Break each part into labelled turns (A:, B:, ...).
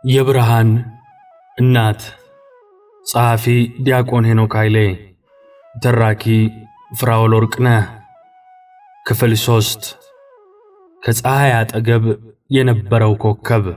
A: የብርሃን እናት ጸሐፊ ዲያቆን ሄኖክ ኃይሌ ተራኪ ፍራውል ወርቅነህ ክፍል ሶስት ከፀሐይ አጠገብ የነበረው ኮከብ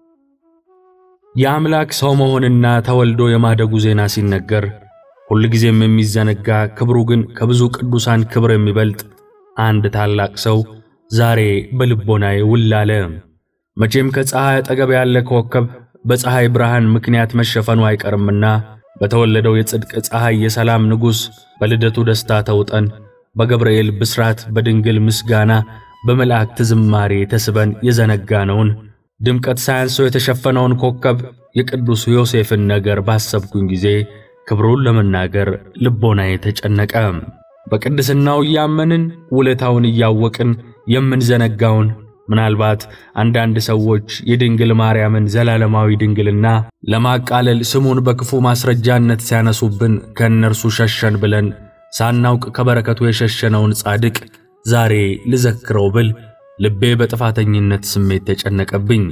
A: የአምላክ ሰው መሆንና ተወልዶ የማደጉ ዜና ሲነገር ሁልጊዜም የሚዘነጋ ክብሩ ግን ከብዙ ቅዱሳን ክብር የሚበልጥ አንድ ታላቅ ሰው ዛሬ በልቦናዬ ውል አለ። መቼም ከፀሐይ አጠገብ ያለ ኮከብ በፀሐይ ብርሃን ምክንያት መሸፈኑ አይቀርምና በተወለደው የጽድቅ ፀሐይ የሰላም ንጉሥ በልደቱ ደስታ ተውጠን በገብርኤል ብስራት በድንግል ምስጋና በመላእክት ዝማሬ ተስበን የዘነጋነውን ድምቀት ሳያንሰው የተሸፈነውን ኮከብ የቅዱስ ዮሴፍን ነገር ባሰብኩኝ ጊዜ ክብሩን ለመናገር ልቦናዬ ተጨነቀ። በቅድስናው እያመንን ውለታውን እያወቅን የምንዘነጋውን ምናልባት አንዳንድ ሰዎች የድንግል ማርያምን ዘላለማዊ ድንግልና ለማቃለል ስሙን በክፉ ማስረጃነት ሲያነሱብን ከእነርሱ ሸሸን ብለን ሳናውቅ ከበረከቱ የሸሸነውን ጻድቅ ዛሬ ልዘክረው ብል ልቤ በጥፋተኝነት ስሜት ተጨነቀብኝ።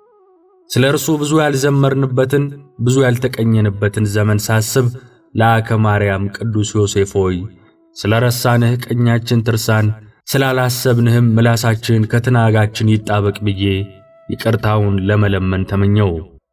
A: ስለ እርሱ ብዙ ያልዘመርንበትን ብዙ ያልተቀኘንበትን ዘመን ሳስብ ለአከ ማርያም ቅዱስ ዮሴፍ ሆይ ስለ ረሳንህ ቀኛችን ትርሳን፣ ስላላሰብንህም ምላሳችን ከትናጋችን ይጣበቅ ብዬ ይቅርታውን ለመለመን ተመኘው።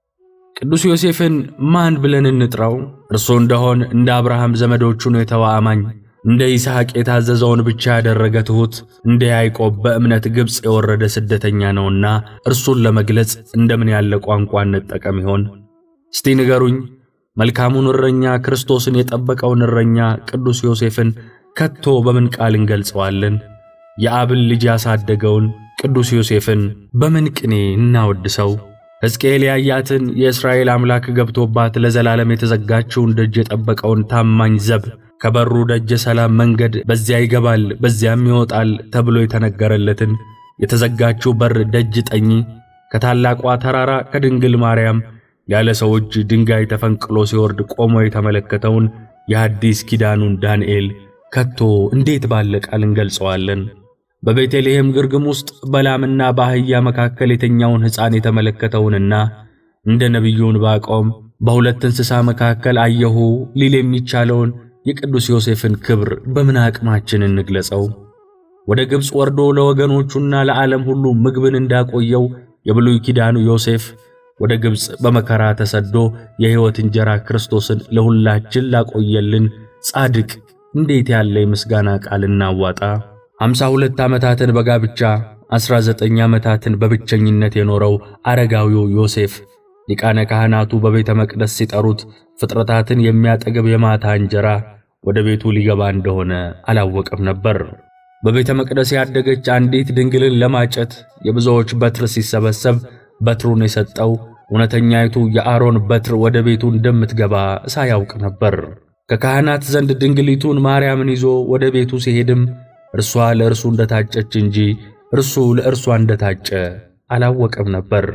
A: ቅዱስ ዮሴፍን ማን ብለን እንጥራው? እርሱ እንደሆን እንደ አብርሃም ዘመዶቹን የተዋ አማኝ እንደ ይስሐቅ የታዘዘውን ብቻ ያደረገ ትሑት፣ እንደ ያዕቆብ በእምነት ግብፅ የወረደ ስደተኛ ነውና እርሱን ለመግለጽ እንደምን ያለ ቋንቋ እንጠቀም ይሆን? እስቲ ንገሩኝ። መልካሙን እረኛ ክርስቶስን የጠበቀውን እረኛ ቅዱስ ዮሴፍን ከቶ በምን ቃል እንገልጸዋለን? የአብን ልጅ ያሳደገውን ቅዱስ ዮሴፍን በምን ቅኔ እናወድሰው? ሕዝቅኤል ያያትን የእስራኤል አምላክ ገብቶባት ለዘላለም የተዘጋችውን ደጅ የጠበቀውን ታማኝ ዘብ ከበሩ ደጀ ሰላም መንገድ በዚያ ይገባል በዚያም ይወጣል ተብሎ የተነገረለትን የተዘጋችው በር ደጅ ጠኚ ከታላቋ ተራራ ከድንግል ማርያም ያለ ሰው እጅ ድንጋይ ተፈንቅሎ ሲወርድ ቆሞ የተመለከተውን የሐዲስ ኪዳኑን ዳንኤል ከቶ እንዴት ባለ ቃል እንገልጸዋለን? በቤተልሔም ግርግም ውስጥ በላምና በአህያ መካከል የተኛውን ሕፃን የተመለከተውንና እንደ ነቢዩ ዕንባቆም በሁለት እንስሳ መካከል አየሁ ሊል የሚቻለውን የቅዱስ ዮሴፍን ክብር በምን አቅማችን እንግለጸው? ወደ ግብፅ ወርዶ ለወገኖቹና ለዓለም ሁሉ ምግብን እንዳቆየው የብሉይ ኪዳኑ ዮሴፍ ወደ ግብፅ በመከራ ተሰዶ የሕይወት እንጀራ ክርስቶስን ለሁላችን ላቆየልን ጻድቅ እንዴት ያለ የምስጋና ቃል እናዋጣ። ሃምሳ ሁለት ዓመታትን በጋብቻ ዐሥራ ዘጠኝ ዓመታትን በብቸኝነት የኖረው አረጋዊው ዮሴፍ ሊቃነ ካህናቱ በቤተ መቅደስ ሲጠሩት ፍጥረታትን የሚያጠግብ የማታ እንጀራ ወደ ቤቱ ሊገባ እንደሆነ አላወቀም ነበር። በቤተ መቅደስ ያደገች አንዲት ድንግልን ለማጨት የብዙዎች በትር ሲሰበሰብ በትሩን የሰጠው እውነተኛይቱ የአሮን በትር ወደ ቤቱ እንደምትገባ ሳያውቅ ነበር። ከካህናት ዘንድ ድንግሊቱን ማርያምን ይዞ ወደ ቤቱ ሲሄድም እርሷ ለእርሱ እንደታጨች እንጂ እርሱ ለእርሷ እንደታጨ አላወቀም ነበር።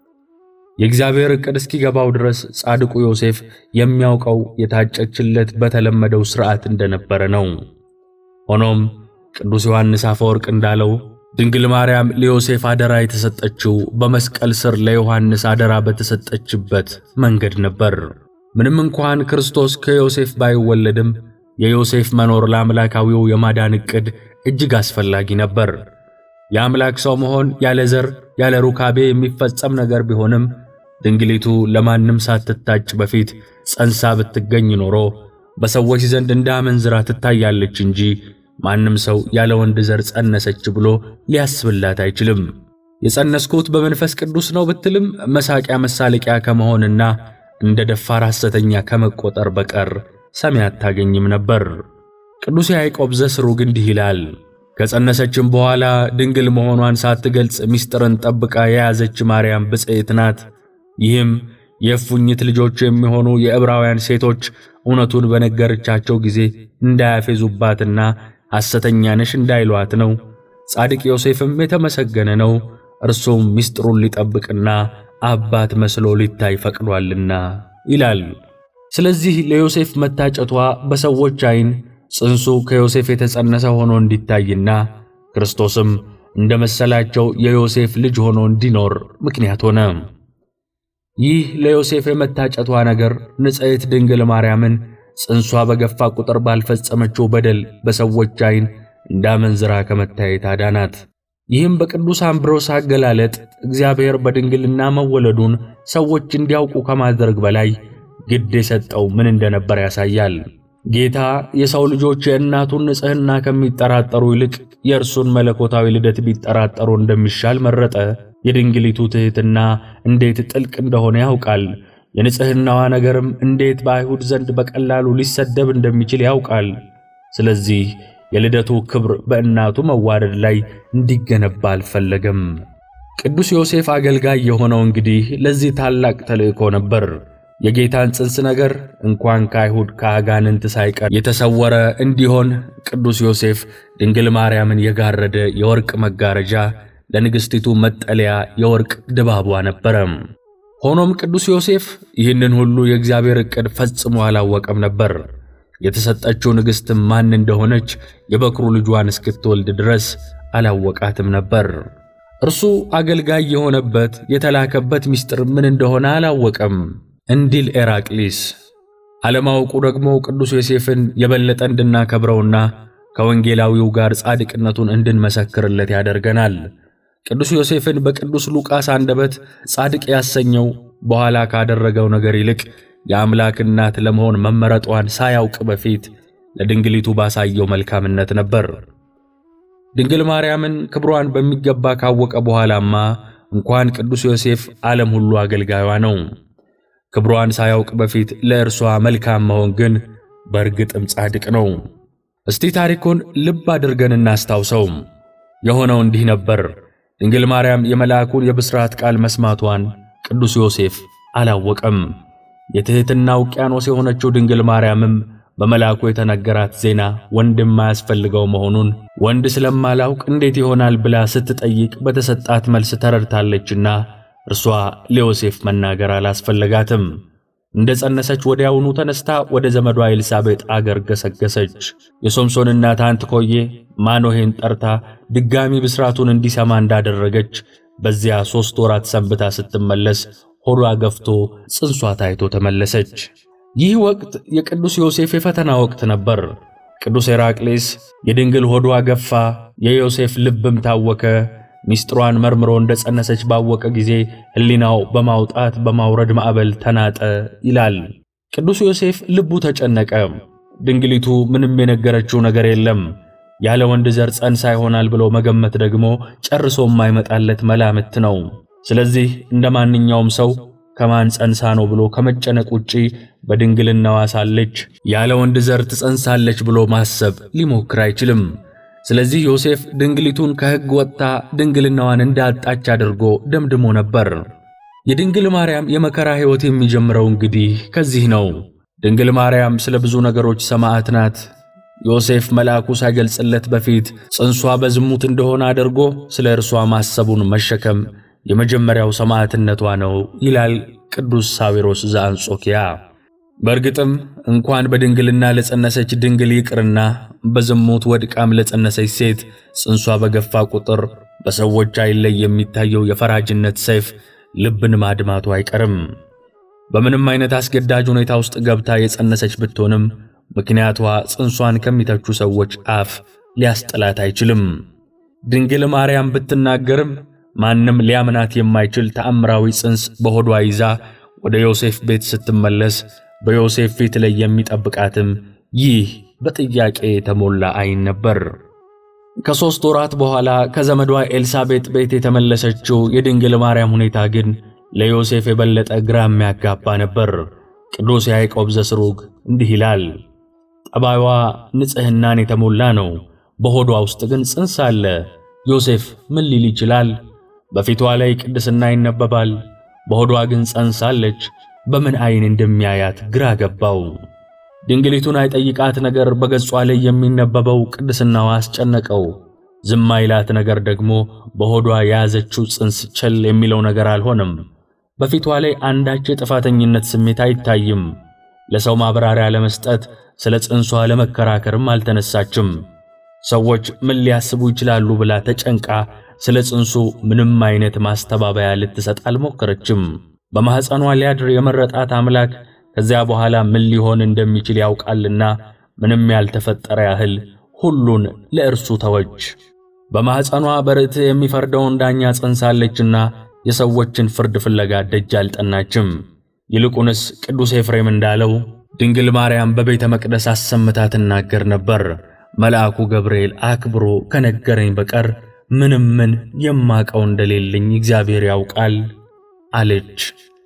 A: የእግዚአብሔር ዕቅድ እስኪገባው ድረስ ጻድቁ ዮሴፍ የሚያውቀው የታጨችለት በተለመደው ሥርዓት እንደነበረ ነው። ሆኖም ቅዱስ ዮሐንስ አፈወርቅ እንዳለው ድንግል ማርያም ለዮሴፍ አደራ የተሰጠችው በመስቀል ስር ለዮሐንስ አደራ በተሰጠችበት መንገድ ነበር። ምንም እንኳን ክርስቶስ ከዮሴፍ ባይወለድም የዮሴፍ መኖር ለአምላካዊው የማዳን ዕቅድ እጅግ አስፈላጊ ነበር። የአምላክ ሰው መሆን ያለ ዘር ያለ ሩካቤ የሚፈጸም ነገር ቢሆንም ድንግሊቱ ለማንም ሳትታጭ በፊት ጸንሳ ብትገኝ ኖሮ በሰዎች ዘንድ እንደ አመንዝራ ትታያለች እንጂ ማንም ሰው ያለ ወንድ ዘር ጸነሰች ብሎ ሊያስብላት አይችልም። የጸነስኩት በመንፈስ ቅዱስ ነው ብትልም መሳቂያ መሳለቂያ ከመሆንና እንደ ደፋር ሐሰተኛ ከመቆጠር በቀር ሰሚ አታገኝም ነበር። ቅዱስ ያዕቆብ ዘስሩግ እንዲህ ይላል። ከጸነሰችም በኋላ ድንግል መሆኗን ሳትገልጽ ምስጢርን ጠብቃ የያዘች ማርያም ብፅዕት ናት። ይህም የእፉኝት ልጆች የሚሆኑ የዕብራውያን ሴቶች እውነቱን በነገረቻቸው ጊዜ እንዳያፌዙባትና ሐሰተኛ ነሽ እንዳይሏት ነው። ጻድቅ ዮሴፍም የተመሰገነ ነው፣ እርሱም ምስጢሩን ሊጠብቅና አባት መስሎ ሊታይ ፈቅዷልና ይላል። ስለዚህ ለዮሴፍ መታጨቷ በሰዎች ዓይን ጽንሱ ከዮሴፍ የተጸነሰ ሆኖ እንዲታይና ክርስቶስም እንደ መሰላቸው የዮሴፍ ልጅ ሆኖ እንዲኖር ምክንያት ሆነ። ይህ ለዮሴፍ የመታጨቷ ነገር ንጽሕት ድንግል ማርያምን ጽንሷ በገፋ ቁጥር ባልፈጸመችው በደል በሰዎች ዓይን እንዳመንዝራ ከመታየት አዳናት። ይህም በቅዱስ አምብሮስ አገላለጥ እግዚአብሔር በድንግልና መወለዱን ሰዎች እንዲያውቁ ከማድረግ በላይ ግድ የሰጠው ምን እንደነበር ያሳያል። ጌታ የሰው ልጆች የእናቱን ንጽሕና ከሚጠራጠሩ ይልቅ የእርሱን መለኮታዊ ልደት ቢጠራጠሩ እንደሚሻል መረጠ። የድንግሊቱ ትሕትና እንዴት ጥልቅ እንደሆነ ያውቃል። የንጽሕናዋ ነገርም እንዴት በአይሁድ ዘንድ በቀላሉ ሊሰደብ እንደሚችል ያውቃል። ስለዚህ የልደቱ ክብር በእናቱ መዋረድ ላይ እንዲገነባ አልፈለገም። ቅዱስ ዮሴፍ አገልጋይ የሆነው እንግዲህ ለዚህ ታላቅ ተልእኮ ነበር። የጌታን ጽንስ ነገር እንኳን ከአይሁድ ከአጋንንት ሳይቀር የተሰወረ እንዲሆን ቅዱስ ዮሴፍ ድንግል ማርያምን የጋረደ የወርቅ መጋረጃ ለንግሥቲቱ መጠለያ የወርቅ ድባቧ ነበረ። ሆኖም ቅዱስ ዮሴፍ ይህንን ሁሉ የእግዚአብሔር ዕቅድ ፈጽሞ አላወቀም ነበር። የተሰጠችው ንግሥትም ማን እንደሆነች የበኩሩ ልጇን እስክትወልድ ድረስ አላወቃትም ነበር። እርሱ አገልጋይ የሆነበት የተላከበት ምስጢር ምን እንደሆነ አላወቀም እንዲል ኤራቅሊስ። አለማወቁ ደግሞ ቅዱስ ዮሴፍን የበለጠ እንድናከብረውና ከወንጌላዊው ጋር ጻድቅነቱን እንድንመሰክርለት ያደርገናል። ቅዱስ ዮሴፍን በቅዱስ ሉቃስ አንደበት ጻድቅ ያሰኘው በኋላ ካደረገው ነገር ይልቅ የአምላክ እናት ለመሆን መመረጧን ሳያውቅ በፊት ለድንግሊቱ ባሳየው መልካምነት ነበር። ድንግል ማርያምን ክብሯን በሚገባ ካወቀ በኋላማ እንኳን ቅዱስ ዮሴፍ ዓለም ሁሉ አገልጋዩዋ ነው። ክብሯን ሳያውቅ በፊት ለእርሷ መልካም መሆን ግን በእርግጥም ጻድቅ ነው። እስቲ ታሪኩን ልብ አድርገን እናስታውሰው። የሆነው እንዲህ ነበር። ድንግል ማርያም የመልአኩን የብስራት ቃል መስማቷን ቅዱስ ዮሴፍ አላወቀም። የትሕትና ውቅያኖስ የሆነችው ድንግል ማርያምም በመልአኩ የተነገራት ዜና ወንድ የማያስፈልገው መሆኑን ወንድ ስለማላውቅ እንዴት ይሆናል ብላ ስትጠይቅ በተሰጣት መልስ ተረድታለችና እርሷ ለዮሴፍ መናገር አላስፈለጋትም። እንደ ጸነሰች ወዲያውኑ ተነስታ ወደ ዘመዷ ኤልሳቤጥ አገር ገሰገሰች። የሶምሶን እናት አንትኮዬ ማኖሄን ጠርታ ድጋሚ ብስራቱን እንዲሰማ እንዳደረገች በዚያ ሦስት ወራት ሰንብታ ስትመለስ ሆዷ ገፍቶ ጽንሷ ታይቶ ተመለሰች። ይህ ወቅት የቅዱስ ዮሴፍ የፈተና ወቅት ነበር። ቅዱስ ኤራቅሌስ የድንግል ሆዷ ገፋ፣ የዮሴፍ ልብም ታወከ። ሚስጥሯን መርምሮ እንደ ጸነሰች ባወቀ ጊዜ ሕሊናው በማውጣት በማውረድ ማዕበል ተናጠ ይላል። ቅዱስ ዮሴፍ ልቡ ተጨነቀ። ድንግሊቱ ምንም የነገረችው ነገር የለም። ያለ ወንድ ዘር ጸንሳ ይሆናል ብሎ መገመት ደግሞ ጨርሶ የማይመጣለት መላምት ነው። ስለዚህ እንደ ማንኛውም ሰው ከማን ጸንሳ ነው ብሎ ከመጨነቅ ውጪ በድንግልናዋ ሳለች ያለ ወንድ ዘር ትጸንሳለች ብሎ ማሰብ ሊሞክር አይችልም። ስለዚህ ዮሴፍ ድንግሊቱን ከሕግ ወጥታ ድንግልናዋን እንዳጣች አድርጎ ደምድሞ ነበር። የድንግል ማርያም የመከራ ሕይወት የሚጀምረው እንግዲህ ከዚህ ነው። ድንግል ማርያም ስለ ብዙ ነገሮች ሰማዕት ናት። ዮሴፍ መልአኩ ሳይገልጽለት በፊት ጽንሷ በዝሙት እንደሆነ አድርጎ ስለ እርሷ ማሰቡን መሸከም የመጀመሪያው ሰማዕትነቷ ነው ይላል ቅዱስ ሳዊሮስ ዘአንጾኪያ። በእርግጥም እንኳን በድንግልና ለጸነሰች ድንግል ይቅርና በዝሙት ወድቃም ለጸነሰች ሴት ጽንሷ በገፋ ቁጥር በሰዎች ዓይን ላይ የሚታየው የፈራጅነት ሰይፍ ልብን ማድማቱ አይቀርም። በምንም አይነት አስገዳጅ ሁኔታ ውስጥ ገብታ የጸነሰች ብትሆንም ምክንያቷ ጽንሷን ከሚተቹ ሰዎች አፍ ሊያስጥላት አይችልም። ድንግል ማርያም ብትናገርም ማንም ሊያምናት የማይችል ተአምራዊ ጽንስ በሆዷ ይዛ ወደ ዮሴፍ ቤት ስትመለስ በዮሴፍ ፊት ላይ የሚጠብቃትም ይህ በጥያቄ የተሞላ ዓይን ነበር። ከሦስት ወራት በኋላ ከዘመዷ ኤልሳቤጥ ቤት የተመለሰችው የድንግል ማርያም ሁኔታ ግን ለዮሴፍ የበለጠ ግራ የሚያጋባ ነበር። ቅዱስ ያዕቆብ ዘስሩግ እንዲህ ይላል፣ ጠባዩዋ ንጽሕናን የተሞላ ነው፣ በሆዷ ውስጥ ግን ጽንስ አለ። ዮሴፍ ምን ሊል ይችላል? በፊቷ ላይ ቅድስና ይነበባል፣ በሆዷ ግን ጸንስ አለች። በምን ዓይን እንደሚያያት ግራ ገባው። ድንግሊቱን አይጠይቃት ነገር በገጿ ላይ የሚነበበው ቅድስናዋ አስጨነቀው። ዝም አይላት ነገር ደግሞ በሆዷ የያዘችው ጽንስ ቸል የሚለው ነገር አልሆነም። በፊቷ ላይ አንዳች የጥፋተኝነት ስሜት አይታይም። ለሰው ማብራሪያ ለመስጠት ስለ ጽንሷ ለመከራከርም አልተነሳችም። ሰዎች ምን ሊያስቡ ይችላሉ ብላ ተጨንቃ ስለ ጽንሱ ምንም አይነት ማስተባበያ ልትሰጥ አልሞከረችም። በማኅፀኗ ሊያድር የመረጣት አምላክ ከዚያ በኋላ ምን ሊሆን እንደሚችል ያውቃልና ምንም ያልተፈጠረ ያህል ሁሉን ለእርሱ ተወች። በማኅፀኗ በርትዕ የሚፈርደውን ዳኛ ጸንሳለችና የሰዎችን ፍርድ ፍለጋ ደጅ አልጠናችም። ይልቁንስ ቅዱስ ኤፍሬም እንዳለው ድንግል ማርያም በቤተ መቅደስ አሰምታ ትናገር ነበር። መልአኩ ገብርኤል አክብሮ ከነገረኝ በቀር ምንም ምን የማቀው እንደሌለኝ እግዚአብሔር ያውቃል አለች።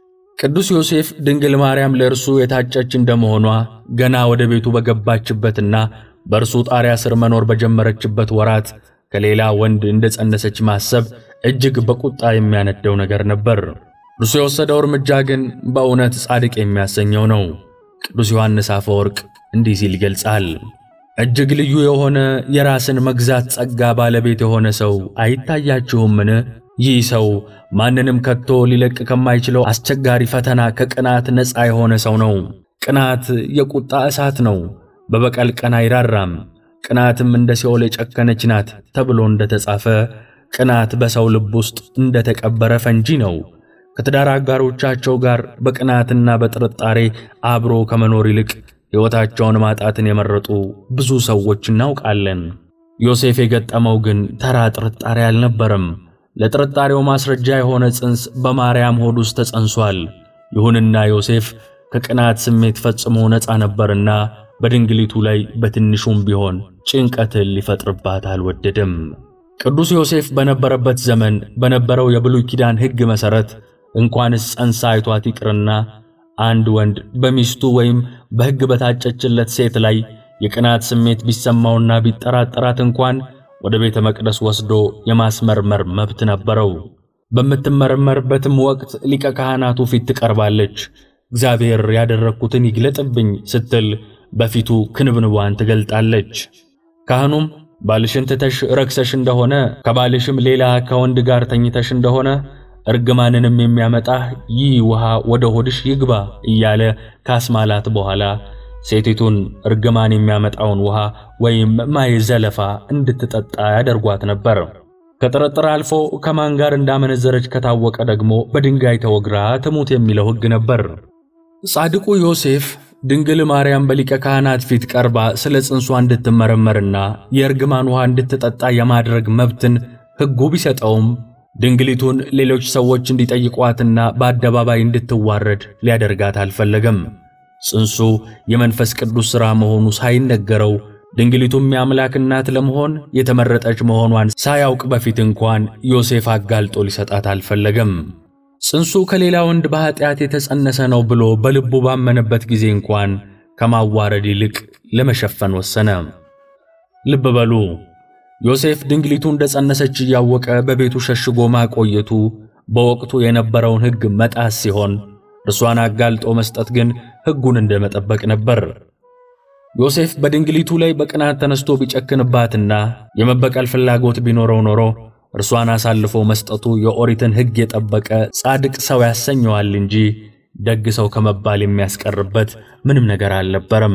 A: ቅዱስ ዮሴፍ ድንግል ማርያም ለእርሱ የታጨች እንደመሆኗ ገና ወደ ቤቱ በገባችበትና በእርሱ ጣሪያ ስር መኖር በጀመረችበት ወራት ከሌላ ወንድ እንደጸነሰች ማሰብ እጅግ በቁጣ የሚያነደው ነገር ነበር። እርሱ የወሰደው እርምጃ ግን በእውነት ጻድቅ የሚያሰኘው ነው። ቅዱስ ዮሐንስ አፈወርቅ እንዲህ ሲል ይገልጻል። እጅግ ልዩ የሆነ የራስን መግዛት ጸጋ ባለቤት የሆነ ሰው አይታያችሁምን? ይህ ሰው ማንንም ከቶ ሊለቅ ከማይችለው አስቸጋሪ ፈተና ከቅናት ነፃ የሆነ ሰው ነው። ቅናት የቁጣ እሳት ነው። በበቀል ቀን አይራራም። ቅናትም እንደ ሲኦል የጨከነች ናት ተብሎ እንደተጻፈ ቅናት በሰው ልብ ውስጥ እንደተቀበረ ፈንጂ ነው። ከትዳር አጋሮቻቸው ጋር በቅናትና በጥርጣሬ አብሮ ከመኖር ይልቅ ሕይወታቸውን ማጣትን የመረጡ ብዙ ሰዎች እናውቃለን። ዮሴፍ የገጠመው ግን ተራ ጥርጣሬ አልነበረም። ለጥርጣሬው ማስረጃ የሆነ ጽንስ በማርያም ሆድ ውስጥ ተጸንሷል። ይሁንና ዮሴፍ ከቅናት ስሜት ፈጽሞ ነፃ ነበርና በድንግሊቱ ላይ በትንሹም ቢሆን ጭንቀትን ሊፈጥርባት አልወደደም። ቅዱስ ዮሴፍ በነበረበት ዘመን በነበረው የብሉይ ኪዳን ሕግ መሠረት እንኳንስ ጸንሳ አይቷት ይቅርና አንድ ወንድ በሚስቱ ወይም በሕግ በታጨችለት ሴት ላይ የቅናት ስሜት ቢሰማውና ቢጠራጠራት እንኳን ወደ ቤተ መቅደስ ወስዶ የማስመርመር መብት ነበረው። በምትመረመርበትም ወቅት ሊቀ ካህናቱ ፊት ትቀርባለች። እግዚአብሔር ያደረግኩትን ይግለጥብኝ ስትል በፊቱ ክንብንቧን ትገልጣለች። ካህኑም ባልሽን ትተሽ ረክሰሽ እንደሆነ ከባልሽም ሌላ ከወንድ ጋር ተኝተሽ እንደሆነ እርግማንንም የሚያመጣ ይህ ውሃ ወደ ሆድሽ ይግባ እያለ ካስማላት በኋላ ሴቲቱን እርግማን የሚያመጣውን ውሃ ወይም ማይ ዘለፋ እንድትጠጣ ያደርጓት ነበር። ከጥርጥር አልፎ ከማን ጋር እንዳመነዘረች ከታወቀ ደግሞ በድንጋይ ተወግራ ትሙት የሚለው ሕግ ነበር። ጻድቁ ዮሴፍ ድንግል ማርያም በሊቀ ካህናት ፊት ቀርባ ስለ ጽንሷ እንድትመረመርና የእርግማን ውሃ እንድትጠጣ የማድረግ መብትን ሕጉ ቢሰጠውም ድንግሊቱን ሌሎች ሰዎች እንዲጠይቋትና በአደባባይ እንድትዋረድ ሊያደርጋት አልፈለገም። ጽንሱ የመንፈስ ቅዱስ ሥራ መሆኑ ሳይነገረው ድንግሊቱም የአምላክ እናት ለመሆን የተመረጠች መሆኗን ሳያውቅ በፊት እንኳን ዮሴፍ አጋልጦ ሊሰጣት አልፈለገም። ጽንሱ ከሌላ ወንድ በኀጢአት የተጸነሰ ነው ብሎ በልቡ ባመነበት ጊዜ እንኳን ከማዋረድ ይልቅ ለመሸፈን ወሰነ። ልብ በሉ ዮሴፍ ድንግሊቱ እንደ ጸነሰች እያወቀ በቤቱ ሸሽጎ ማቆየቱ በወቅቱ የነበረውን ሕግ መጣስ ሲሆን እርሷን አጋልጦ መስጠት ግን ሕጉን እንደ መጠበቅ ነበር። ዮሴፍ በድንግሊቱ ላይ በቅናት ተነስቶ ቢጨክንባትና የመበቀል ፍላጎት ቢኖረው ኖሮ እርሷን አሳልፎ መስጠቱ የኦሪትን ሕግ የጠበቀ ጻድቅ ሰው ያሰኘዋል እንጂ ደግ ሰው ከመባል የሚያስቀርበት ምንም ነገር አልነበረም።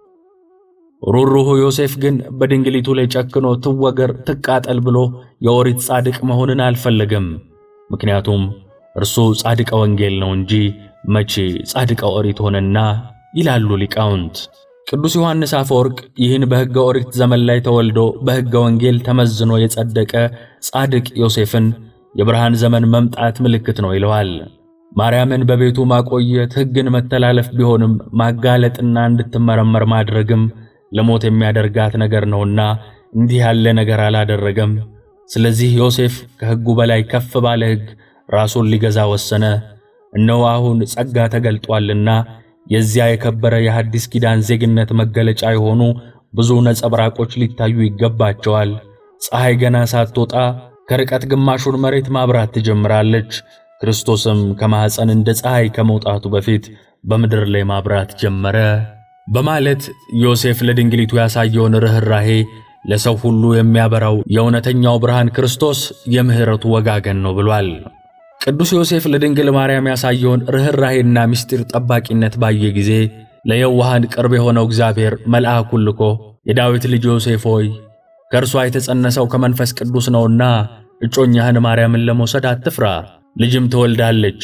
A: ሩሩሁ ዮሴፍ ግን በድንግሊቱ ላይ ጨክኖ ትወገር ትቃጠል ብሎ የኦሪት ጻድቅ መሆንን አልፈለገም። ምክንያቱም እርሱ ጻድቀ ወንጌል ነው እንጂ መቼ ጻድቀ ኦሪት ሆነና ይላሉ ሊቃውንት። ቅዱስ ዮሐንስ አፈወርቅ ይህን በሕገ ኦሪት ዘመን ላይ ተወልዶ በሕገ ወንጌል ተመዝኖ የጸደቀ ጻድቅ ዮሴፍን የብርሃን ዘመን መምጣት ምልክት ነው ይለዋል። ማርያምን በቤቱ ማቆየት ሕግን መተላለፍ ቢሆንም ማጋለጥና እንድትመረመር ማድረግም ለሞት የሚያደርጋት ነገር ነውና እንዲህ ያለ ነገር አላደረገም። ስለዚህ ዮሴፍ ከሕጉ በላይ ከፍ ባለ ሕግ ራሱን ሊገዛ ወሰነ። እነሆ አሁን ጸጋ ተገልጧልና የዚያ የከበረ የሐዲስ ኪዳን ዜግነት መገለጫ የሆኑ ብዙ ነጸብራቆች ሊታዩ ይገባቸዋል። ፀሐይ ገና ሳትወጣ ከርቀት ግማሹን መሬት ማብራት ትጀምራለች። ክርስቶስም ከማኅፀን እንደ ፀሐይ ከመውጣቱ በፊት በምድር ላይ ማብራት ጀመረ በማለት ዮሴፍ ለድንግሊቱ ያሳየውን ርኅራሄ ለሰው ሁሉ የሚያበራው የእውነተኛው ብርሃን ክርስቶስ የምሕረቱ ወጋገን ነው ብሏል። ቅዱስ ዮሴፍ ለድንግል ማርያም ያሳየውን ርኅራሄና ምስጢር ጠባቂነት ባየ ጊዜ ለየዋሃን ቅርብ የሆነው እግዚአብሔር መልአኩን ልኮ የዳዊት ልጅ ዮሴፍ ሆይ ከእርሷ የተጸነሰው ከመንፈስ ቅዱስ ነውና እጮኛህን ማርያምን ለመውሰድ አትፍራ፣ ልጅም ትወልዳለች፣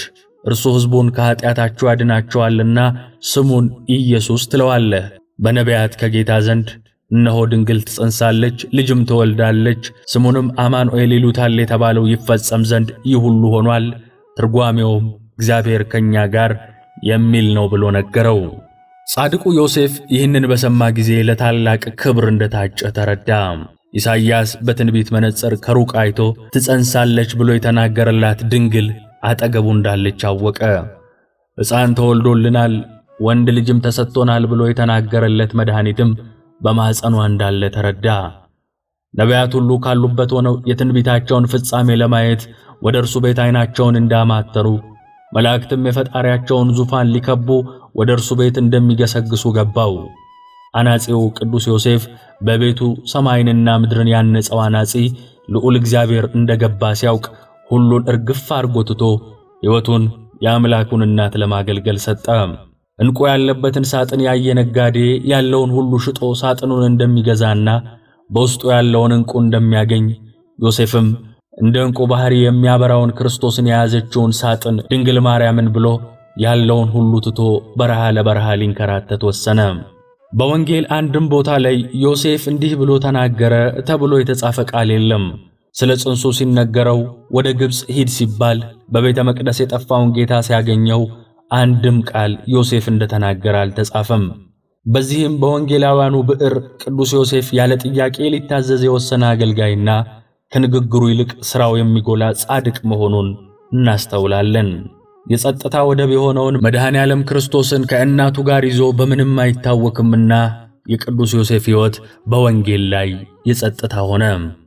A: እርሱ ሕዝቡን ከኀጢአታቸው ያድናቸዋልና ስሙን ኢየሱስ ትለዋለህ። በነቢያት ከጌታ ዘንድ እነሆ ድንግል ትጸንሳለች፣ ልጅም ትወልዳለች፣ ስሙንም አማኑኤል ይሉታል የተባለው ይፈጸም ዘንድ ይህ ሁሉ ሆኗል፣ ትርጓሜውም እግዚአብሔር ከእኛ ጋር የሚል ነው ብሎ ነገረው። ጻድቁ ዮሴፍ ይህንን በሰማ ጊዜ ለታላቅ ክብር እንደታጨ ተረዳ። ኢሳይያስ በትንቢት መነጽር ከሩቅ አይቶ ትጸንሳለች ብሎ የተናገረላት ድንግል አጠገቡ እንዳለች አወቀ። ሕፃን ተወልዶልናል፣ ወንድ ልጅም ተሰጥቶናል ብሎ የተናገረለት መድኃኒትም በማኅፀኗ እንዳለ ተረዳ። ነቢያት ሁሉ ካሉበት ሆነው የትንቢታቸውን ፍጻሜ ለማየት ወደ እርሱ ቤት ዓይናቸውን እንዳማተሩ መላእክትም የፈጣሪያቸውን ዙፋን ሊከቡ ወደ እርሱ ቤት እንደሚገሰግሱ ገባው። አናጺው ቅዱስ ዮሴፍ በቤቱ ሰማይንና ምድርን ያነጸው አናጺ ልዑል እግዚአብሔር እንደገባ ሲያውቅ ሁሉን እርግፍ አድርጎ ትቶ ሕይወቱን የአምላኩን እናት ለማገልገል ሰጠ። ዕንቁ ያለበትን ሳጥን ያየ ነጋዴ ያለውን ሁሉ ሽጦ ሳጥኑን እንደሚገዛና በውስጡ ያለውን ዕንቁ እንደሚያገኝ ዮሴፍም እንደ ዕንቁ ባሕሪ የሚያበራውን ክርስቶስን የያዘችውን ሳጥን ድንግል ማርያምን ብሎ ያለውን ሁሉ ትቶ በረሃ ለበረሃ ሊንከራተት ወሰነ። በወንጌል አንድም ቦታ ላይ ዮሴፍ እንዲህ ብሎ ተናገረ ተብሎ የተጻፈ ቃል የለም። ስለ ጽንሱ ሲነገረው ወደ ግብፅ ሂድ ሲባል በቤተ መቅደስ የጠፋውን ጌታ ሲያገኘው አንድም ቃል ዮሴፍ እንደተናገረ አልተጻፈም። በዚህም በወንጌላውያኑ ብዕር ቅዱስ ዮሴፍ ያለ ጥያቄ ሊታዘዝ የወሰነ አገልጋይና ከንግግሩ ይልቅ ሥራው የሚጎላ ጻድቅ መሆኑን እናስተውላለን። የጸጥታ ወደብ የሆነውን መድኃኔ ዓለም ክርስቶስን ከእናቱ ጋር ይዞ በምንም አይታወክምና የቅዱስ ዮሴፍ ሕይወት በወንጌል ላይ የጸጥታ ሆነ።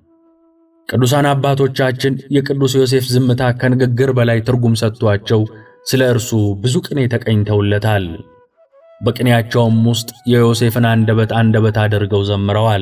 A: ቅዱሳን አባቶቻችን የቅዱስ ዮሴፍ ዝምታ ከንግግር በላይ ትርጉም ሰጥቷቸው ስለ እርሱ ብዙ ቅኔ ተቀኝተውለታል። በቅኔያቸውም ውስጥ የዮሴፍን አንደበት አንደበት አድርገው ዘምረዋል።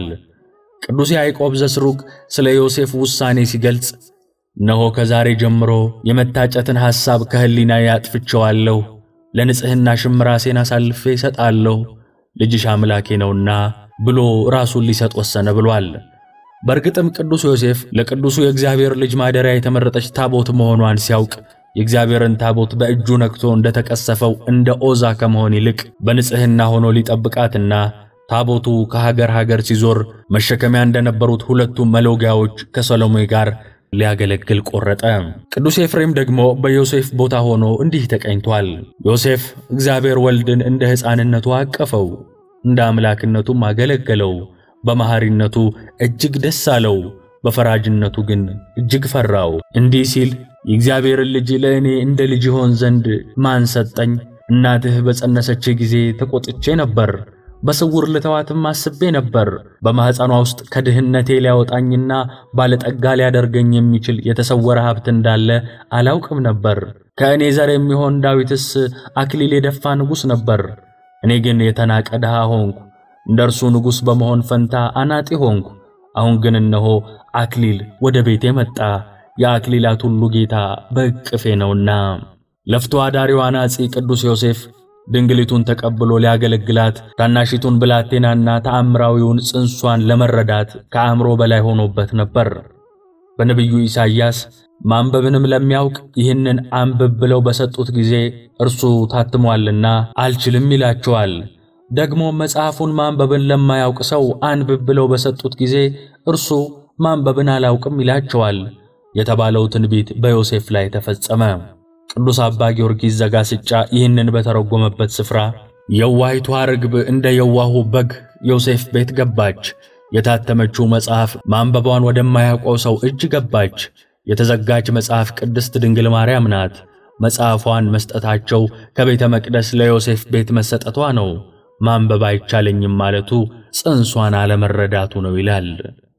A: ቅዱስ ያዕቆብ ዘስሩግ ስለ ዮሴፍ ውሳኔ ሲገልጽ እነሆ ከዛሬ ጀምሮ የመታጨትን ሐሳብ ከሕሊናዬ አጥፍቼዋለሁ፣ ለንጽሕና ሽምራሴን አሳልፌ እሰጣለሁ፣ ልጅሽ አምላኬ ነውና ብሎ ራሱን ሊሰጥ ወሰነ ብሏል። በእርግጥም ቅዱስ ዮሴፍ ለቅዱሱ የእግዚአብሔር ልጅ ማደሪያ የተመረጠች ታቦት መሆኗን ሲያውቅ የእግዚአብሔርን ታቦት በእጁ ነክቶ እንደተቀሰፈው እንደ ዖዛ ከመሆን ይልቅ በንጽሕና ሆኖ ሊጠብቃትና ታቦቱ ከሀገር ሀገር ሲዞር መሸከሚያ እንደነበሩት ሁለቱ መሎጊያዎች ከሰሎሜ ጋር ሊያገለግል ቆረጠ። ቅዱስ ኤፍሬም ደግሞ በዮሴፍ ቦታ ሆኖ እንዲህ ተቀኝቷል። ዮሴፍ እግዚአብሔር ወልድን እንደ ሕፃንነቱ አቀፈው፣ እንደ አምላክነቱም አገለገለው። በመሐሪነቱ እጅግ ደስ አለው፣ በፈራጅነቱ ግን እጅግ ፈራው። እንዲህ ሲል የእግዚአብሔርን ልጅ ለእኔ እንደ ልጅ ይሆን ዘንድ ማን ሰጠኝ? እናትህ በጸነሰች ጊዜ ተቆጥቼ ነበር፣ በስውር ልተዋትም አስቤ ነበር። በማኅፀኗ ውስጥ ከድህነቴ ሊያወጣኝና ባለጠጋ ሊያደርገኝ የሚችል የተሰወረ ሀብት እንዳለ አላውቅም ነበር። ከእኔ ዘር የሚሆን ዳዊትስ አክሊል የደፋ ንጉሥ ነበር። እኔ ግን የተናቀ ድሃ ሆንኩ፣ እንደ እርሱ ንጉሥ በመሆን ፈንታ አናጢ ሆንኩ። አሁን ግን እነሆ አክሊል ወደ ቤቴ መጣ፣ የአክሊላት ሁሉ ጌታ በእቅፌ ነውና። ለፍቶ አዳሪው አናጺ ቅዱስ ዮሴፍ ድንግሊቱን ተቀብሎ ሊያገለግላት ታናሺቱን ብላቴናና ተአምራዊውን ጽንሷን ለመረዳት ከአእምሮ በላይ ሆኖበት ነበር። በነቢዩ ኢሳይያስ ማንበብንም ለሚያውቅ ይህንን አንብብ ብለው በሰጡት ጊዜ እርሱ ታትሟልና አልችልም ይላቸዋል። ደግሞ መጽሐፉን ማንበብን ለማያውቅ ሰው አንብብ ብለው በሰጡት ጊዜ እርሱ ማንበብን አላውቅም ይላቸዋል። የተባለው ትንቢት በዮሴፍ ላይ ተፈጸመ። ቅዱስ አባ ጊዮርጊስ ዘጋስጫ ይህንን በተረጎመበት ስፍራ የዋሂቷ ርግብ እንደ የዋሁ በግ ዮሴፍ ቤት ገባች። የታተመችው መጽሐፍ ማንበቧን ወደማያውቀው ሰው እጅ ገባች። የተዘጋች መጽሐፍ ቅድስት ድንግል ማርያም ናት። መጽሐፏን መስጠታቸው ከቤተ መቅደስ ለዮሴፍ ቤት መሰጠቷ ነው። ማንበብ አይቻለኝም ማለቱ ጽንሷን አለመረዳቱ ነው ይላል።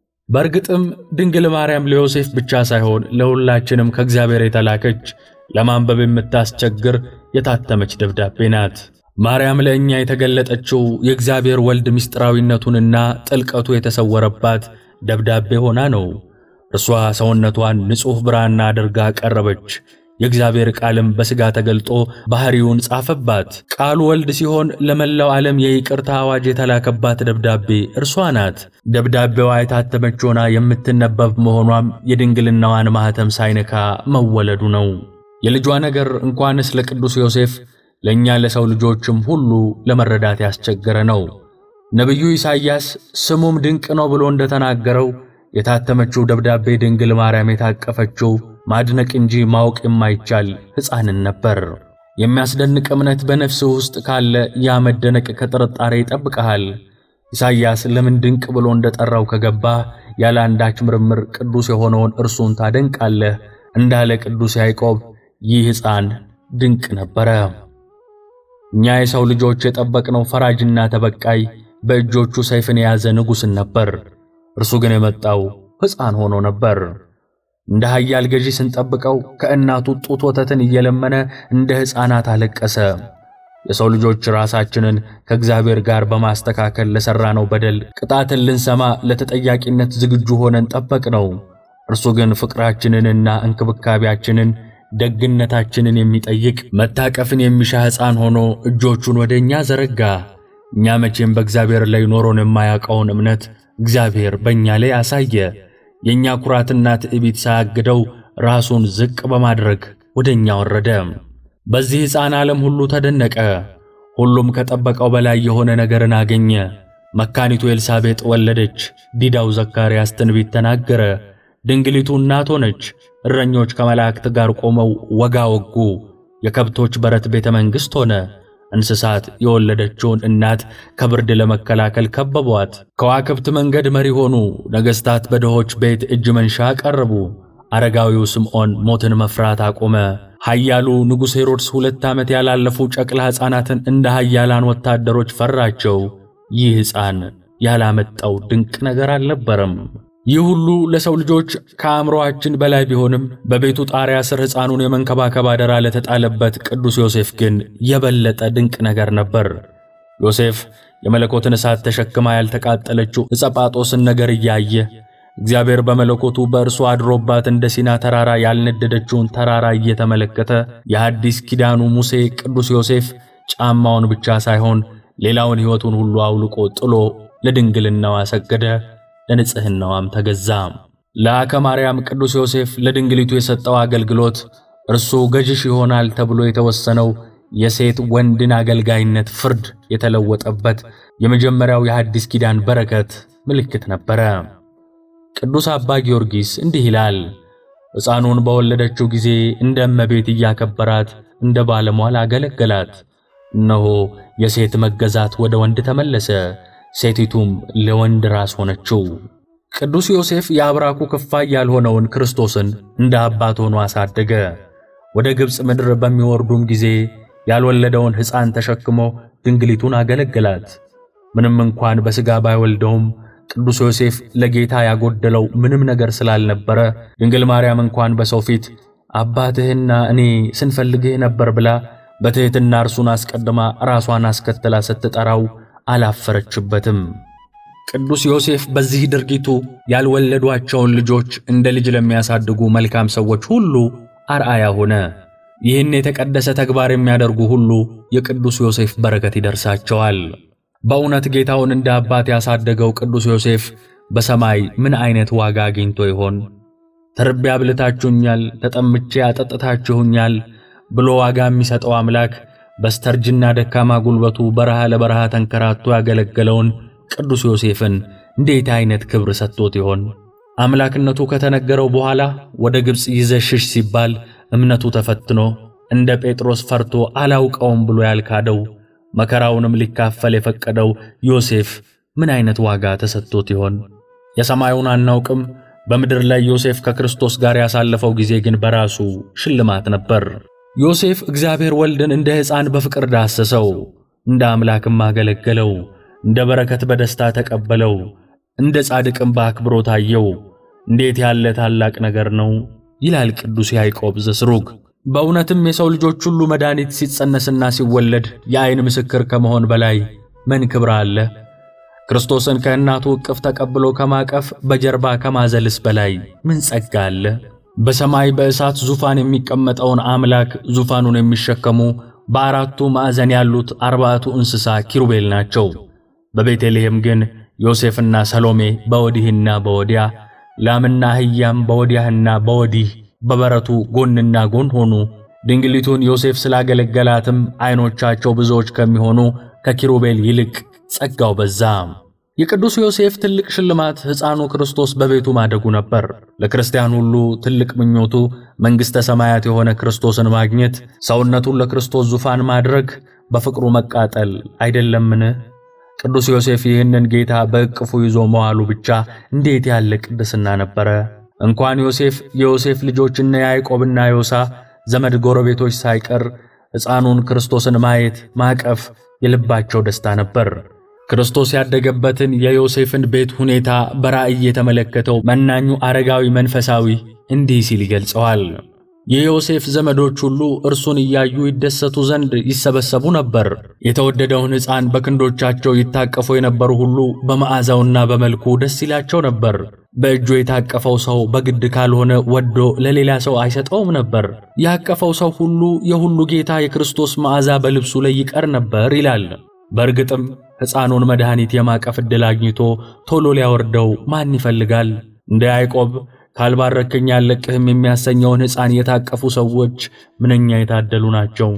A: በእርግጥም ድንግል ማርያም ለዮሴፍ ብቻ ሳይሆን ለሁላችንም ከእግዚአብሔር የተላከች ለማንበብ የምታስቸግር የታተመች ደብዳቤ ናት። ማርያም ለእኛ የተገለጠችው የእግዚአብሔር ወልድ ምስጢራዊነቱንና ጥልቀቱ የተሰወረባት ደብዳቤ ሆና ነው። እርሷ ሰውነቷን ንጹሕ ብራና አድርጋ ቀረበች። የእግዚአብሔር ቃልም በሥጋ ተገልጦ ባሕሪውን ጻፈባት። ቃሉ ወልድ ሲሆን ለመላው ዓለም የይቅርታ አዋጅ የተላከባት ደብዳቤ እርሷ ናት። ደብዳቤዋ የታተመች ሆና የምትነበብ መሆኗም የድንግልናዋን ማኅተም ሳይነካ መወለዱ ነው። የልጇ ነገር እንኳንስ ለቅዱስ ዮሴፍ ለእኛ ለሰው ልጆችም ሁሉ ለመረዳት ያስቸገረ ነው። ነቢዩ ኢሳይያስ ስሙም ድንቅ ነው ብሎ እንደተናገረው የታተመችው ደብዳቤ ድንግል ማርያም የታቀፈችው ማድነቅ እንጂ ማወቅ የማይቻል ሕፃንን ነበር። የሚያስደንቅ እምነት በነፍስህ ውስጥ ካለ ያ መደነቅ ከጥርጣሬ ይጠብቀሃል። ኢሳይያስ ለምን ድንቅ ብሎ እንደጠራው ከገባህ ያለ አንዳች ምርምር ቅዱስ የሆነውን እርሱን ታደንቃለህ። እንዳለ ቅዱስ ያዕቆብ ይህ ሕፃን ድንቅ ነበረ። እኛ የሰው ልጆች የጠበቅነው ፈራጅና ተበቃይ በእጆቹ ሰይፍን የያዘ ንጉሥን ነበር። እርሱ ግን የመጣው ሕፃን ሆኖ ነበር። እንደ ኃያል ገዢ ስንጠብቀው ከእናቱ ጡት ወተትን እየለመነ እንደ ሕፃናት አለቀሰ። የሰው ልጆች ራሳችንን ከእግዚአብሔር ጋር በማስተካከል ለሠራነው በደል ቅጣትን ልንሰማ ለተጠያቂነት ዝግጁ ሆነን ጠበቅነው። እርሱ ግን ፍቅራችንንና እንክብካቤያችንን ደግነታችንን የሚጠይቅ መታቀፍን የሚሻ ሕፃን ሆኖ እጆቹን ወደ እኛ ዘረጋ። እኛ መቼም በእግዚአብሔር ላይ ኖሮን የማያውቀውን እምነት እግዚአብሔር በእኛ ላይ አሳየ። የእኛ ኩራትና ትዕቢት ሳያግደው ራሱን ዝቅ በማድረግ ወደ እኛ ወረደ። በዚህ ሕፃን ዓለም ሁሉ ተደነቀ። ሁሉም ከጠበቀው በላይ የሆነ ነገርን አገኘ። መካኒቱ ኤልሳቤጥ ወለደች። ዲዳው ዘካርያስ ትንቢት ተናገረ። ድንግሊቱ እናት ሆነች። እረኞች ከመላእክት ጋር ቆመው ወጋ ወጉ። የከብቶች በረት ቤተ መንግሥት ሆነ። እንስሳት የወለደችውን እናት ከብርድ ለመከላከል ከበቧት። ከዋክብት መንገድ መሪ ሆኑ። ነገሥታት በድሆች ቤት እጅ መንሻ ቀረቡ። አረጋዊው ስምዖን ሞትን መፍራት አቆመ። ኃያሉ ንጉሥ ሄሮድስ ሁለት ዓመት ያላለፉ ጨቅላ ሕፃናትን እንደ ኃያላን ወታደሮች ፈራቸው። ይህ ሕፃን ያላመጣው ድንቅ ነገር አልነበረም። ይህ ሁሉ ለሰው ልጆች ከአእምሮአችን በላይ ቢሆንም በቤቱ ጣሪያ ስር ሕፃኑን የመንከባከብ አደራ ለተጣለበት ቅዱስ ዮሴፍ ግን የበለጠ ድንቅ ነገር ነበር። ዮሴፍ የመለኮትን እሳት ተሸክማ ያልተቃጠለችው ዕፀ ጳጦስን ነገር እያየ እግዚአብሔር በመለኮቱ በእርሱ አድሮባት እንደ ሲና ተራራ ያልነደደችውን ተራራ እየተመለከተ የሐዲስ ኪዳኑ ሙሴ ቅዱስ ዮሴፍ ጫማውን ብቻ ሳይሆን ሌላውን ሕይወቱን ሁሉ አውልቆ ጥሎ ለድንግልናዋ ሰገደ፣ ለንጽሕናዋም ተገዛ። ለአከ ማርያም ቅዱስ ዮሴፍ ለድንግሊቱ የሰጠው አገልግሎት እርሱ ገዥሽ ይሆናል ተብሎ የተወሰነው የሴት ወንድን አገልጋይነት ፍርድ የተለወጠበት የመጀመሪያው የሐዲስ ኪዳን በረከት ምልክት ነበረ። ቅዱስ አባ ጊዮርጊስ እንዲህ ይላል። ሕፃኑን በወለደችው ጊዜ እንደ እመቤት እያከበራት እንደ ባለሟል አገለገላት። እነሆ የሴት መገዛት ወደ ወንድ ተመለሰ፣ ሴቲቱም ለወንድ ራስ ሆነችው። ቅዱስ ዮሴፍ የአብራኩ ክፋይ ያልሆነውን ክርስቶስን እንደ አባት ሆኖ አሳደገ። ወደ ግብፅ ምድር በሚወርዱም ጊዜ ያልወለደውን ሕፃን ተሸክሞ ድንግሊቱን አገለገላት። ምንም እንኳን በሥጋ ባይወልደውም ቅዱስ ዮሴፍ ለጌታ ያጎደለው ምንም ነገር ስላልነበረ ድንግል ማርያም እንኳን በሰው ፊት አባትህና እኔ ስንፈልግህ ነበር ብላ በትሕትና እርሱን አስቀድማ ራሷን አስከትላ ስትጠራው አላፈረችበትም። ቅዱስ ዮሴፍ በዚህ ድርጊቱ ያልወለዷቸውን ልጆች እንደ ልጅ ለሚያሳድጉ መልካም ሰዎች ሁሉ አርአያ ሆነ። ይህን የተቀደሰ ተግባር የሚያደርጉ ሁሉ የቅዱስ ዮሴፍ በረከት ይደርሳቸዋል። በእውነት ጌታውን እንደ አባት ያሳደገው ቅዱስ ዮሴፍ በሰማይ ምን አይነት ዋጋ አግኝቶ ይሆን? ተርቤ አብልታችሁኛል፣ ተጠምቼ አጠጥታችሁኛል ብሎ ዋጋ የሚሰጠው አምላክ በስተርጅና ደካማ ጉልበቱ በረሃ ለበረሃ ተንከራቶ ያገለገለውን ቅዱስ ዮሴፍን እንዴት አይነት ክብር ሰጥቶት ይሆን? አምላክነቱ ከተነገረው በኋላ ወደ ግብፅ ይዘሽሽ ሲባል እምነቱ ተፈትኖ እንደ ጴጥሮስ ፈርቶ አላውቀውም ብሎ ያልካደው መከራውንም ሊካፈል የፈቀደው ዮሴፍ ምን አይነት ዋጋ ተሰጥቶት ይሆን? የሰማዩን አናውቅም። በምድር ላይ ዮሴፍ ከክርስቶስ ጋር ያሳለፈው ጊዜ ግን በራሱ ሽልማት ነበር። ዮሴፍ እግዚአብሔር ወልድን እንደ ሕፃን በፍቅር ዳሰሰው፣ እንደ አምላክም አገለገለው፣ እንደ በረከት በደስታ ተቀበለው፣ እንደ ጻድቅም በአክብሮ ታየው። እንዴት ያለ ታላቅ ነገር ነው! ይላል ቅዱስ ያዕቆብ ዘስሩግ። በእውነትም የሰው ልጆች ሁሉ መድኃኒት ሲጸነስና ሲወለድ የዓይን ምስክር ከመሆን በላይ ምን ክብር አለ? ክርስቶስን ከእናቱ ዕቅፍ ተቀብሎ ከማቀፍ በጀርባ ከማዘልስ በላይ ምን ጸጋ አለ? በሰማይ በእሳት ዙፋን የሚቀመጠውን አምላክ ዙፋኑን የሚሸከሙ በአራቱ ማዕዘን ያሉት አርባዕቱ እንስሳ ኪሩቤል ናቸው። በቤተልሔም ግን ዮሴፍና ሰሎሜ በወዲህና በወዲያ ላምና አህያም በወዲያህና በወዲህ በበረቱ ጎንና ጎን ሆኑ። ድንግሊቱን ዮሴፍ ስላገለገላትም ዐይኖቻቸው ብዙዎች ከሚሆኑ ከኪሩቤል ይልቅ ጸጋው በዛ። የቅዱስ ዮሴፍ ትልቅ ሽልማት ሕፃኑ ክርስቶስ በቤቱ ማደጉ ነበር። ለክርስቲያን ሁሉ ትልቅ ምኞቱ መንግሥተ ሰማያት የሆነ ክርስቶስን ማግኘት፣ ሰውነቱን ለክርስቶስ ዙፋን ማድረግ፣ በፍቅሩ መቃጠል አይደለምን? ቅዱስ ዮሴፍ ይህንን ጌታ በእቅፉ ይዞ መዋሉ ብቻ እንዴት ያለ ቅድስና ነበረ! እንኳን ዮሴፍ የዮሴፍ ልጆችና ያዕቆብና ዮሳ ዘመድ ጎረቤቶች ሳይቀር ሕፃኑን ክርስቶስን ማየት ማቀፍ የልባቸው ደስታ ነበር። ክርስቶስ ያደገበትን የዮሴፍን ቤት ሁኔታ በራእይ የተመለከተው መናኙ አረጋዊ መንፈሳዊ እንዲህ ሲል ይገልጸዋል። የዮሴፍ ዘመዶች ሁሉ እርሱን እያዩ ይደሰቱ ዘንድ ይሰበሰቡ ነበር። የተወደደውን ሕፃን በክንዶቻቸው ይታቀፉ የነበሩ ሁሉ በመዓዛውና በመልኩ ደስ ይላቸው ነበር። በእጁ የታቀፈው ሰው በግድ ካልሆነ ወዶ ለሌላ ሰው አይሰጠውም ነበር። ያቀፈው ሰው ሁሉ የሁሉ ጌታ የክርስቶስ መዓዛ በልብሱ ላይ ይቀር ነበር ይላል። በእርግጥም ሕፃኑን መድኃኒት የማቀፍ ዕድል አግኝቶ ቶሎ ሊያወርደው ማን ይፈልጋል? እንደ ያዕቆብ ካልባረከኝ አልለቅህም የሚያሰኘውን ሕፃን የታቀፉ ሰዎች ምንኛ የታደሉ ናቸው።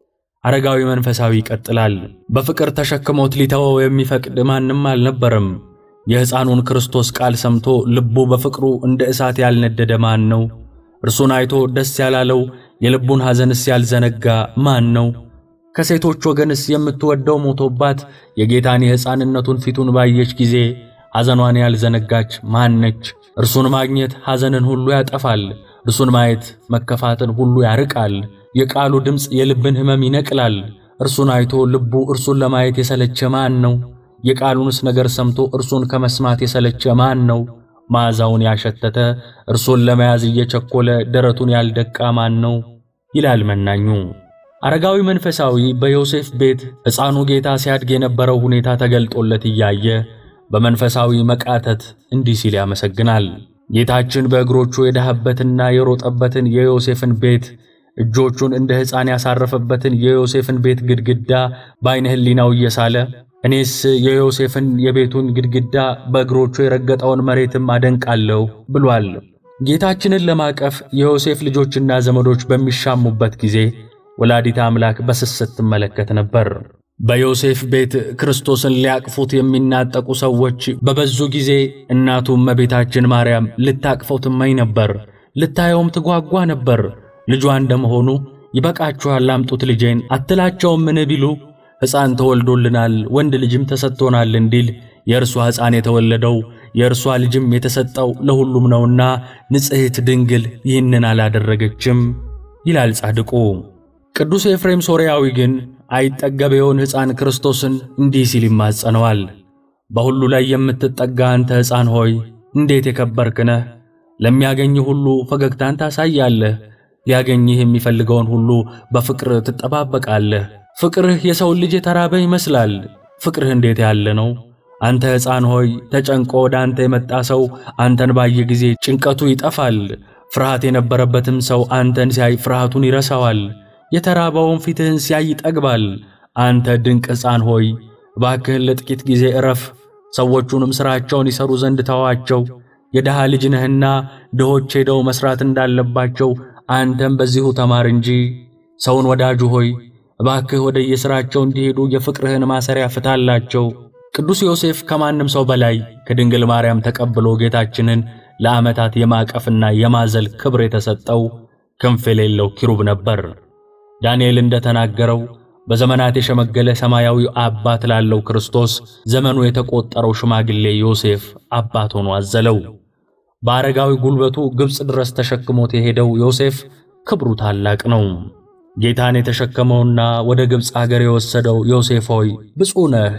A: አረጋዊ መንፈሳዊ ይቀጥላል። በፍቅር ተሸክሞት ሊተወው የሚፈቅድ ማንም አልነበረም። የሕፃኑን ክርስቶስ ቃል ሰምቶ ልቡ በፍቅሩ እንደ እሳት ያልነደደ ማን ነው? እርሱን አይቶ ደስ ያላለው የልቡን ሐዘንስ ያልዘነጋ ማን ነው? ከሴቶች ወገንስ የምትወደው ሞቶባት የጌታን የሕፃንነቱን ፊቱን ባየች ጊዜ ሐዘኗን ያልዘነጋች ማነች? እርሱን ማግኘት ሐዘንን ሁሉ ያጠፋል። እርሱን ማየት መከፋትን ሁሉ ያርቃል። የቃሉ ድምፅ የልብን ሕመም ይነቅላል። እርሱን አይቶ ልቡ እርሱን ለማየት የሰለቸ ማን ነው? የቃሉንስ ነገር ሰምቶ እርሱን ከመስማት የሰለቸ ማን ነው? መዓዛውን ያሸተተ እርሱን ለመያዝ እየቸኮለ ደረቱን ያልደቃ ማን ነው? ይላል መናኙ። አረጋዊ መንፈሳዊ በዮሴፍ ቤት ሕፃኑ ጌታ ሲያድግ የነበረው ሁኔታ ተገልጦለት እያየ በመንፈሳዊ መቃተት እንዲህ ሲል ያመሰግናል። ጌታችን በእግሮቹ የዳህበትና የሮጠበትን የዮሴፍን ቤት እጆቹን እንደ ሕፃን ያሳረፈበትን የዮሴፍን ቤት ግድግዳ በዓይነ ሕሊናው እየሳለ እኔስ የዮሴፍን የቤቱን ግድግዳ በእግሮቹ የረገጠውን መሬትም አደንቃለሁ ብሏል። ጌታችንን ለማቀፍ የዮሴፍ ልጆችና ዘመዶች በሚሻሙበት ጊዜ ወላዲተ አምላክ በስስት ትመለከት ነበር። በዮሴፍ ቤት ክርስቶስን ሊያቅፉት የሚናጠቁ ሰዎች በበዙ ጊዜ እናቱ እመቤታችን ማርያም ልታቅፈው ትመኝ ነበር፣ ልታየውም ትጓጓ ነበር። ልጇ እንደመሆኑ ይበቃችኋል፣ አምጡት ልጄን አትላቸውም ምን ቢሉ ሕፃን ተወልዶልናል፣ ወንድ ልጅም ተሰጥቶናል እንዲል የእርሷ ሕፃን የተወለደው የእርሷ ልጅም የተሰጠው ለሁሉም ነውና ንጽሕት ድንግል ይህንን አላደረገችም ይላል ጻድቁ። ቅዱስ ኤፍሬም ሶርያዊ ግን አይጠገቤውን ሕፃን ክርስቶስን እንዲህ ሲል ይማጸነዋል። በሁሉ ላይ የምትጠጋ አንተ ሕፃን ሆይ እንዴት የከበርክ ነህ! ለሚያገኝህ ሁሉ ፈገግታን ታሳያለህ። ሊያገኝህ የሚፈልገውን ሁሉ በፍቅር ትጠባበቃለህ። ፍቅርህ የሰውን ልጅ የተራበ ይመስላል። ፍቅርህ እንዴት ያለ ነው! አንተ ሕፃን ሆይ ተጨንቆ ወደ አንተ የመጣ ሰው አንተን ባየ ጊዜ ጭንቀቱ ይጠፋል። ፍርሃት የነበረበትም ሰው አንተን ሲያይ ፍርሃቱን ይረሳዋል። የተራበውን ፊትህን ሲያይ ይጠግባል። አንተ ድንቅ ሕፃን ሆይ እባክህን ለጥቂት ጊዜ እረፍ፣ ሰዎቹንም ሥራቸውን ይሠሩ ዘንድ ተዋቸው። የድሃ ልጅ ነህና ድሆች ሄደው መሥራት እንዳለባቸው አንተም በዚሁ ተማር እንጂ። ሰውን ወዳጁ ሆይ እባክህ ወደ የሥራቸው እንዲሄዱ የፍቅርህን ማሰሪያ ፍታላቸው። ቅዱስ ዮሴፍ ከማንም ሰው በላይ ከድንግል ማርያም ተቀብሎ ጌታችንን ለዓመታት የማቀፍና የማዘል ክብር የተሰጠው ክንፍ የሌለው ኪሩብ ነበር። ዳንኤል እንደተናገረው በዘመናት የሸመገለ ሰማያዊ አባት ላለው ክርስቶስ ዘመኑ የተቆጠረው ሽማግሌ ዮሴፍ አባት ሆኖ አዘለው። በአረጋዊ ጉልበቱ ግብፅ ድረስ ተሸክሞት የሄደው ዮሴፍ ክብሩ ታላቅ ነው። ጌታን የተሸከመውና ወደ ግብፅ አገር የወሰደው ዮሴፍ ሆይ ብፁዕ ነህ።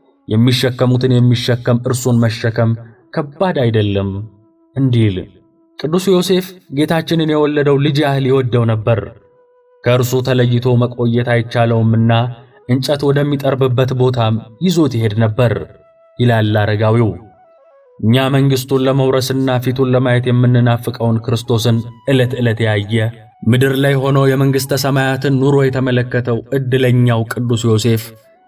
A: የሚሸከሙትን የሚሸከም እርሱን መሸከም ከባድ አይደለም እንዲል ቅዱስ ዮሴፍ ጌታችንን የወለደው ልጅ ያህል ይወደው ነበር። ከእርሱ ተለይቶ መቆየት አይቻለውምና እንጨት ወደሚጠርብበት ቦታም ይዞት ይሄድ ነበር ይላል አረጋዊው። እኛ መንግሥቱን ለመውረስና ፊቱን ለማየት የምንናፍቀውን ክርስቶስን ዕለት ዕለት ያየ ምድር ላይ ሆኖ የመንግሥተ ሰማያትን ኑሮ የተመለከተው ዕድለኛው ቅዱስ ዮሴፍ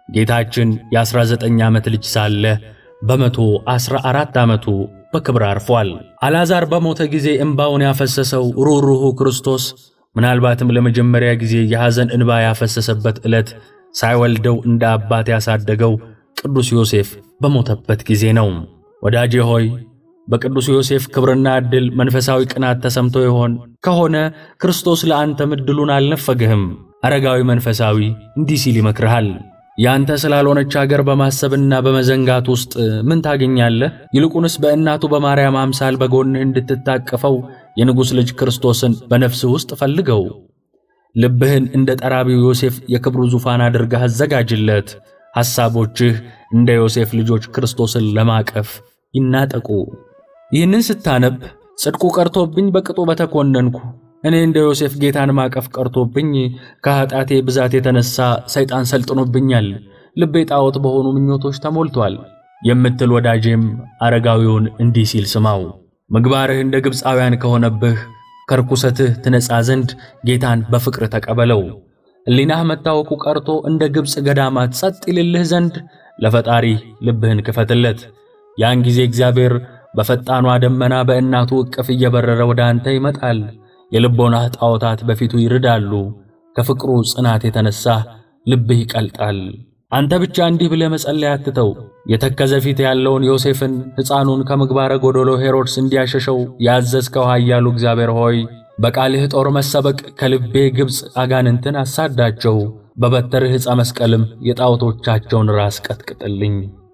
A: ጌታችን የ19 ዓመት ልጅ ሳለ በመቶ ዐሥራ አራት ዓመቱ በክብር አርፏል። አልዓዛር በሞተ ጊዜ እምባውን ያፈሰሰው ሩኅሩሁ ክርስቶስ ምናልባትም ለመጀመሪያ ጊዜ የሐዘን እንባ ያፈሰሰበት ዕለት ሳይወልደው እንደ አባት ያሳደገው ቅዱስ ዮሴፍ በሞተበት ጊዜ ነው። ወዳጄ ሆይ በቅዱስ ዮሴፍ ክብርና ዕድል መንፈሳዊ ቅናት ተሰምቶ ይሆን? ከሆነ ክርስቶስ ለአንተም ዕድሉን አልነፈገህም። አረጋዊ መንፈሳዊ እንዲህ ሲል ይመክርሃል። ያንተ ስላልሆነች አገር በማሰብና በመዘንጋት ውስጥ ምን ታገኛለህ? ይልቁንስ በእናቱ በማርያም አምሳል በጎንህ እንድትታቀፈው የንጉሥ ልጅ ክርስቶስን በነፍስህ ውስጥ ፈልገው። ልብህን እንደ ጠራቢው ዮሴፍ የክብሩ ዙፋን አድርገህ አዘጋጅለት። ሐሳቦችህ እንደ ዮሴፍ ልጆች ክርስቶስን ለማቀፍ ይናጠቁ። ይህንን ስታነብ ጽድቁ ቀርቶብኝ በቅጡ በተኮነንኩ እኔ እንደ ዮሴፍ ጌታን ማቀፍ ቀርቶብኝ ከኃጢአቴ ብዛት የተነሳ ሰይጣን ሰልጥኖብኛል፣ ልቤ ጣዖት በሆኑ ምኞቶች ተሞልቷል የምትል ወዳጄም አረጋዊውን እንዲህ ሲል ስማው። ምግባርህ እንደ ግብፃውያን ከሆነብህ ከርኩሰትህ ትነጻ ዘንድ ጌታን በፍቅር ተቀበለው። ሕሊናህ መታወቁ ቀርቶ እንደ ግብፅ ገዳማት ጸጥ ይልልህ ዘንድ ለፈጣሪ ልብህን ክፈትለት። ያን ጊዜ እግዚአብሔር በፈጣኗ ደመና በእናቱ ዕቅፍ እየበረረ ወደ አንተ ይመጣል። የልቦናህ ጣዖታት በፊቱ ይርዳሉ። ከፍቅሩ ጽናት የተነሳ ልብህ ይቀልጣል። አንተ ብቻ እንዲህ ብለህ መጸለይ አትተው። የተከዘ ፊት ያለውን ዮሴፍን ሕፃኑን ከምግባረ ጎዶሎ ሄሮድስ እንዲያሸሸው ያዘዝከው ኃያሉ እግዚአብሔር ሆይ በቃልህ ጦር መሰበቅ ከልቤ ግብፅ አጋንንትን አሳዳቸው፣ በበትርህ ዕፀ መስቀልም የጣዖቶቻቸውን ራስ ቀጥቅጥልኝ።